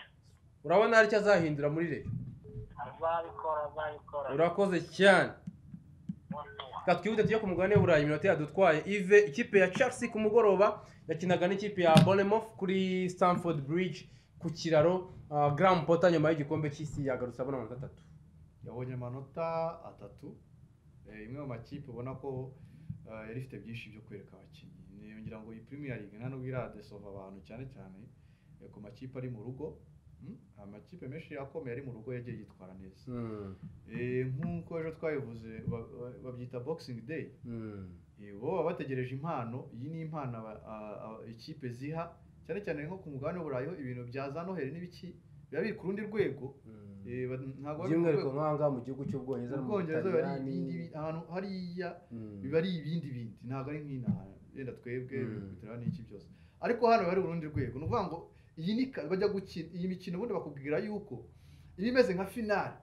urabona hari icyo azahindura muri reyo azabikora azabikora urakoze cyane reka twihute tujye ku mugabane w'uburayi iminota yadutwaye ive ikipe ya chelsea ku mugoroba yakinaga n'ikipe ya bournemouth kuri stamford bridge ku kiraro uh, graham potter nyuma y'igikombe cy'isi yagarutse abona amanota atatu yabonye amanota atatu Eh, imwe mu makipe ubona ko eh, yari ifite byinshi byo kwereka abakinnyi Ni- ngira ngo iyi premier league nta nubwo iradesova abantu cyane cyane eh, ku makipe ari mu rugo Mm, amakipe menshi akomeye ari mu rugo yagiye yitwara neza Mm, Eh, nk'uko ejo twabivuze ba- ba- babyita boxing day mm, Eh, bo baba bategereje impano iyi ni impano aba- a- a- ikipe ziha cyane cyane nko ku mugabane w'uburayi ho ibintu bya za noheli n'ibiki biba biri ku rundi rwego mm. Eh, ba- ntabwo bari ku by'umwihariko rwego- nk'aha ngaha mu gihugu cy'ubwongereza no mu mu bwongereza biba ari Butaliyani. ibindi bi- ahantu hariya Mm. biba ari ibindi bindi ntabwo ari nk'inaha yenda twebwe Mm. biterwa n'iki byose ariko hano biba ari urundi rwego ni ukuvuga ngo iyi ni ka- bajya gukina iyi mikino ubundi bakubwira yuko iba imeze nka finale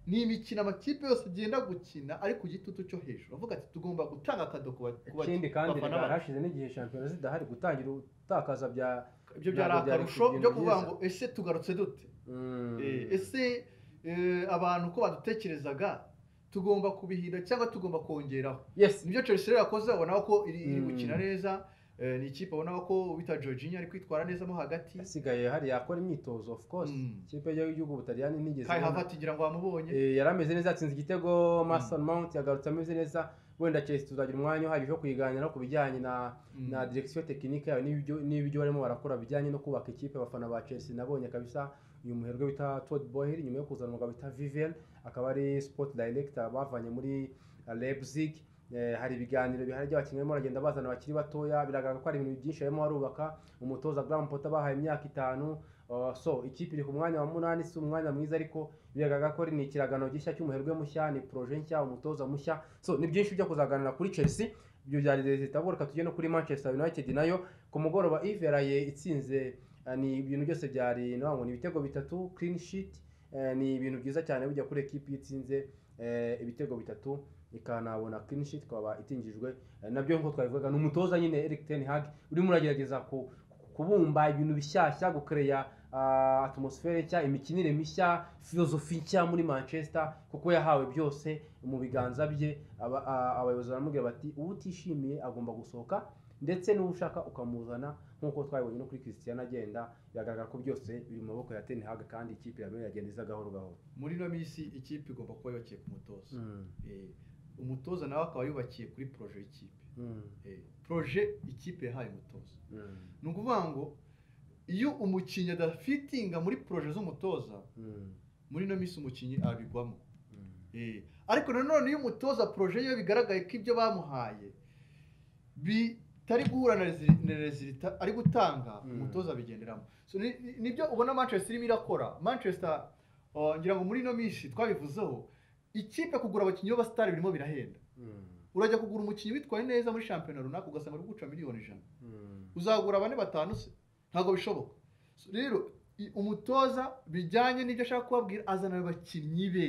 ni imikino amakipe yose agenda gukina ari ku gitutu cyo hejuru avuga ati tugomba gutanga akado ku ba- ku ba- ikindi ku kandi bafana reka bacu." hashize n'igihe shampiyona zidahari gutangira utakaza bya ibyo byari ntabwo byari akarusho ibintu byo kuvuga byiza. ngo ese tugarutse dute Mm. Eh, ese eh, abantu uko badutekerezaga tugomba kubihinda cyangwa tugomba kongeraho yes nibyo chelsea rero yakoze ubona ko iri iri Mm. gukina neza Eh, ni ikipe abonaga ko wita Jorginho ari kwitwara neza mo hagati asigaye hariya akora imyitozo of course Mm. ikipe y'igihugu ubutaliyani ntigeze kai ibona. havati ngira ngo wamubonye Eh, yari ameze neza yatsinze igitego Mason Mount yagarutse ameze neza wenda Chelsea tuzagira umwanya uhagije wo kuyiganira ku bijyanye na Mm. na direction technique yayo n'ibyo n'ibyo barimo barakora bijyanye no kubaka ikipe abafana ba Chelsea nabonye kabisa uyu muherwe bita Todd Boehly nyuma yo kuzana umugabo bita Vivian akaba ari sport director bavanye muri eh, Leipzig Eh, hari ibiganiro bihari by'abakinnyi barimo baragenda bazana abakiri batoya biragaragara ko hari ibintu byinshi barimo barubaka umutoza Graham Potter bahaye imyaka itanu Uh, so ikipe iri ku mwanya wa munani si umwanya mwiza ariko biragaragara ko ni ikiragano gishya cy'umuherwe mushya ni proje nshya umutoza mushya so ni byinshi byo kuzaganira kuri chelsea ibyo byari leta ahubwo reka tujye no kuri manchester united nayo ku mugoroba eve yaraye itsinze eh, ni ibintu byose byari no ngo ni ibitego bitatu clean sheet eh, ni ibintu byiza cyane bijya kuri ekipi itsinze eh, ibitego bitatu ikanabona clean sheet ikaba itingijwe Eh, nabyo nk'uko twabivuga ni umutoza nyine Eric Ten Hag urimo uragerageza ku ku- kubumba ibintu bishyashya gukereya atmosfere nshya imikinire mishya filozofi nshya muri manchester kuko yahawe byose mu biganza bye aba- a- abayobozi baramubwira bati uwo utishimiye agomba gusohoka ndetse n'uwo ushaka ukamuzana nk'uko twabibonye no kuri christian agenda biragaragara ko byose biri mu maboko ya Ten Hag kandi ikipe iragenda iragenda iza gahoro gahoro muri ino minsi ikipe igomba kuba yubakiye ku mutoza Eh, umutoza nawe akaba yubakiye kuri proje y'ikipe Eh, proje ikipe yahaye umutoza ni ukuvuga ngo iyo umukinnyi adafitinga muri proje z'umutoza muri ino minsi umukinnyi abigwamo Eh, ariko nanone iyo umutoza proje ye bigaragaye ko ibyo bamuhaye bitari guhura na resi- na resulta ari gutanga Mm. umutoza abigenderamo so, ni- ni- nibyo ubona manchester irimo irakora manchester uh, ngira ngo muri ino minsi twabivuzeho ikipe kugura abakinnyi b'abasitari birimo birahenda urajya kugura umukinnyi witwaye neza muri shampiyona runaka ugasanga uri guca miliyoni ijana uzagura bane batanu se ntabwo bishoboka So, rero i- umutoza bijyanye n'ibyo ashaka kubabwira azana abakinnyi be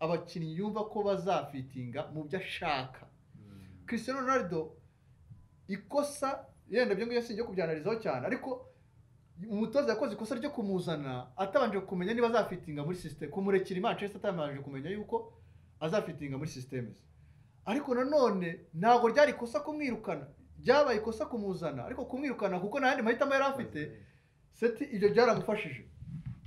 abakinnyi yumva ko bazafitinga mu byo ashaka Cristiano Ronaldo ikosa yenda byo ngibyo si ibyo kubyanalizaho cyane ariko umutoza yakoze ikosa ryo kumuzana atabanje kumenya niba azafitinga muri sisiteme kumurekera i Manchester atabanje kumenya yuko azafitinga muri sisiteme ze ariko nanone ntabwo ryari ikosa kumwirukana ryabaye ikosa kumuzana ariko kumwirukana kuko nta yandi mahitamo yari afite seti ibyo byaramufashije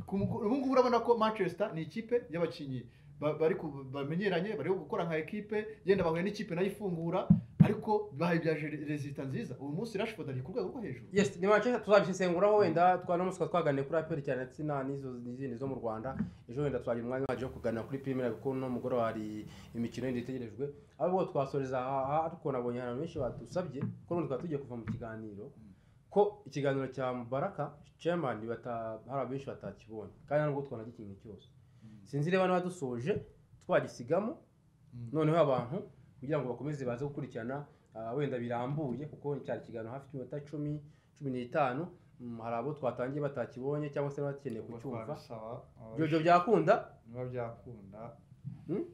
Ku mugo- ubu ngubu urabona ko manchester ni ikipe y'abakinnyi ba- bari ku- bamenyeranye bari gukora nka ekipe yenda bahuye n'ikipe nayo ifungura ariko bahibyaje rezita nziza uyu munsi rashford ari ku rwego rwo hejuru yes ni manchester tuzabisesenguraho wenda twanamuswa twaganiye kuri aperi cyane ndetse na n'izo n'izindi zo mu rwanda ejo wenda twagira umwanya uhagije wo kuganira kuri primera kuko no mugoroba hari imikino yindi itegerejwe ahubwo twasoreza aha aha ariko nabonye abantu benshi badusabye ko n'ubundi twari tugiye kuva mu kiganiro ko ikiganiro cya mubaraka chairman bata- hari abenshi batakibonye kandi ntabwo twanagikinye cyose sinzi reba niba dusoje twagisigamo noneho abantu kugira ngo bakomeze baze gukurikirana ah, wenda birambuye kuko cyari ikiganiro hafi y'iminota cumi cumi n'itanu Mm, hari abo twatangiye batakibonye cyangwa se bakeneye Ubwo kucyumva twabisaba, ibyo ibyo byakunda niba byakunda Hmm?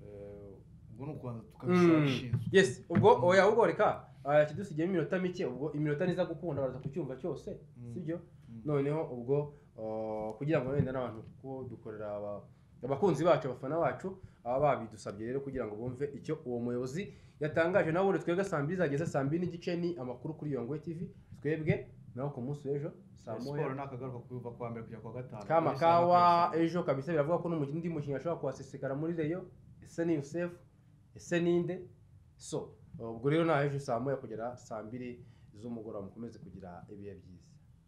eh, ubwo ni ukubanza tukabisaba Mm, abashinzwe. yes ubwo Mm. oya ubwo reka ah, kidusigiyeho iminota mike ubwo iminota niza gukunda baraza kucyumva cyose Mm. sibyo Mm. noneho ubwo ah, kugira ngo wenda n'abantu kuko dukorera aba- abakunzi bacu abafana bacu baba babidusabye rero kugira ngo bumve icyo uwo muyobozi yatangaje nawe ubundi twebwe saa mbiri zageze saa mbiri n'igice ni amakuru kuri yongwe tv twebwe naho ku munsi w'ejo saa moya siporo nakagaruka kuyumva kuwa mbere kujya kuwa gatanu kamakawa ejo kabisa biravuga ko n'umukinnyi undi mukinnyi ashobora kuhasesekara muri reyo ese ni yusef ese ninde so ubwo rero naho ejo saa moya kugera saa mbiri z'umugoroba mukomeze kugira ibihe byiza